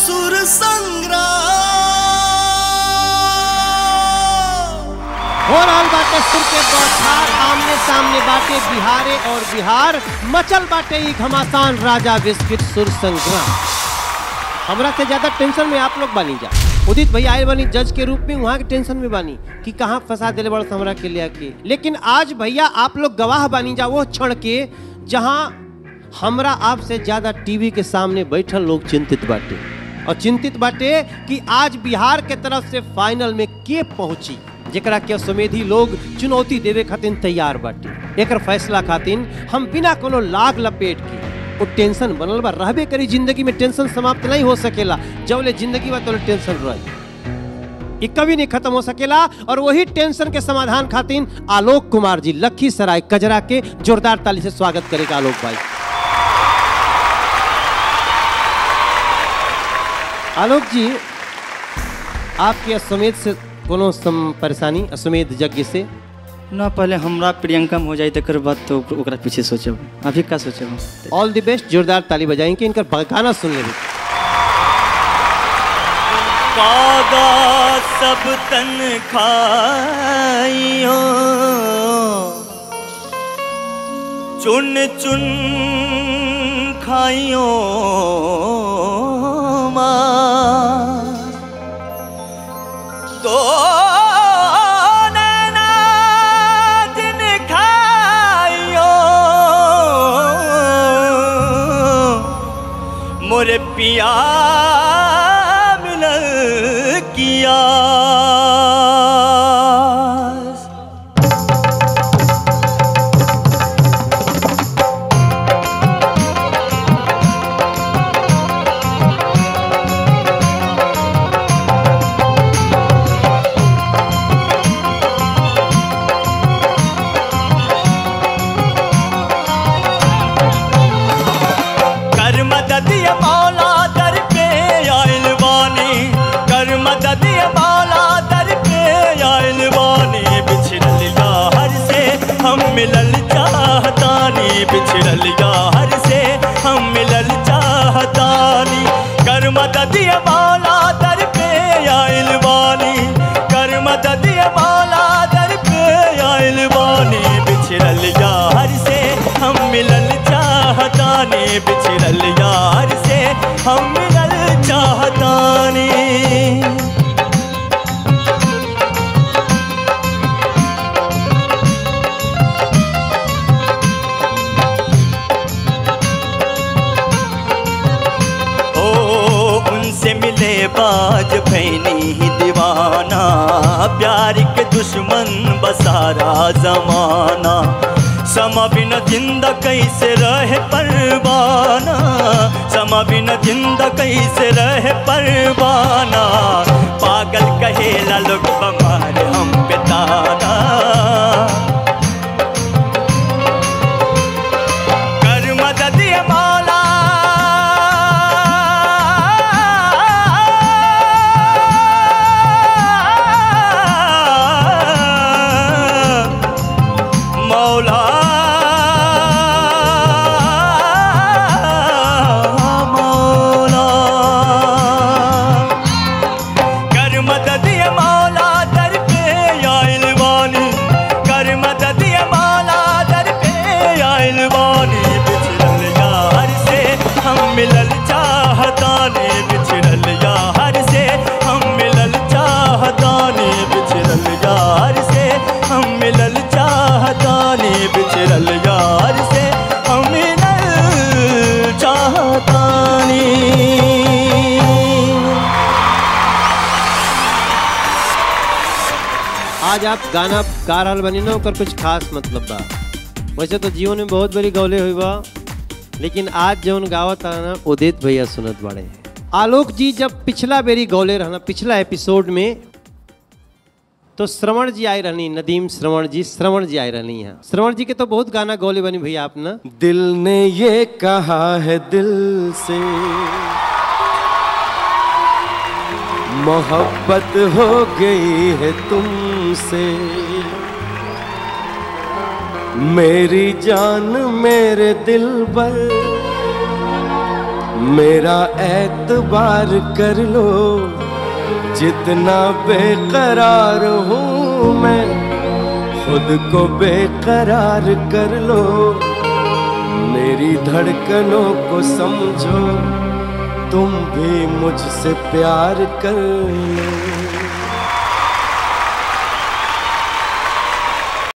सुर संग्राम हो रहल बाटे सुर के बौछार आमने सामने बाटे बिहारे और बिहार मचल बाटे ई घमासान राजा विस्किट सुर संग्राम हमरा से ज्यादा टेंशन में आप लोग बानी जा उदित भैया आए बानी जज के रूप में वहाँ के टेंशन में बानी कि कहाँ फंसा दिले बड़ हमरा के ले आके लेकिन आज भैया आप लोग गवाह बानी जा वो क्षण के जहाँ हमरा आपसे ज्यादा टीवी के सामने बैठल लोग चिंतित बाटे और चिंतित बाटे कि आज बिहार के तरफ से फाइनल में के पहुंची जेकरा के सुमेधी लोग चुनौती देवे खातिर तैयार बाटे एकर फैसला खातिर हम बिना कोनो लाग लपेट के वो टेंशन बनल बा रहबे करी जिंदगी में टेंशन समाप्त नहीं हो सकेला जबले जिंदगी बा तो टेंशन रही ये कभी नहीं खत्म हो सकेला और वही टेंशन के समाधान खातिर आलोक कुमार जी लखीसराय कजरा के जोरदार ताली से स्वागत करेगा आलोक भाई आलोक जी आपके असमेत से कोनो सम परेशानी असमेत यज्ञ से ना पहले हमरा प्रियंका में हो जाए तकर बाद तो ओक- ओकरा पीछे सोचब अभी का सोचब ऑल द बेस्ट जोरदार ताली बजाएंगे इनका गाना सुन लेंगे कागा सब तन खाइयो चुन चुन खाइयो माँ तो नैना दिन खाइयो मोरे पिया मिलल किया कर मदद ये मौला दर पे आइल बानी कर मदद ये मौला दर पे आइल बानी बिछड़ल यार से हम मिलल चाहतानी बिछड़ल यार से हम मिलल चाहतानी कर मदद ये मौला दर पे आइल बानी कर मदद ये मौला दर पे आइल बानी बिछड़ल यार से हम मिलल चाहतानी बिछड़ल यार से हम मिलल चाहतानी ओ उनसे मिले बाज भैनी ही दीवाना प्यार के दुश्मन बसारा जमाना समा बिन जिंदा कैसे रहे परवाना समा बिन जिंदा कैसे रहे परवाना पागल कहेला लोग बमार हम पे ताना कर मदद ये मौला मौला मौला कर मदद ये मौला दर पे आइल बानी कर मदद ये मौला दर पे आइल बानी बिछड़ल यार से हम मिलल चाहतानी बिछड़ल यार से हम मिलल चाहतानी बिछड़ल यार से हम मिलल चाहतानी बिछड़ल यार से हम मिलल चाहतानी आज आप गाना गा रहल बनी ना ओकर कुछ खास मतलब बा वैसे तो जीवन में बहुत बड़ी गौले हुई बा लेकिन आज जौन गावत है ना उदित भैया सुनत बड़े आलोक जी जब पिछला बेरी गौले रहना पिछला एपिसोड में तो श्रवण जी आए रहनी नदीम श्रवण जी श्रवण जी आए रहनी यहाँ श्रवण जी के तो बहुत गाना गौले बनी भैया आप ना दिल ने ये कहा है दिल से मोहब्बत हो गई है तुमसे मेरी जान मेरे दिल पर मेरा एतबार कर लो जितना बेकरार हूँ मैं खुद को बेकरार कर लो मेरी धड़कनों को समझो तुम भी मुझसे प्यार कर लो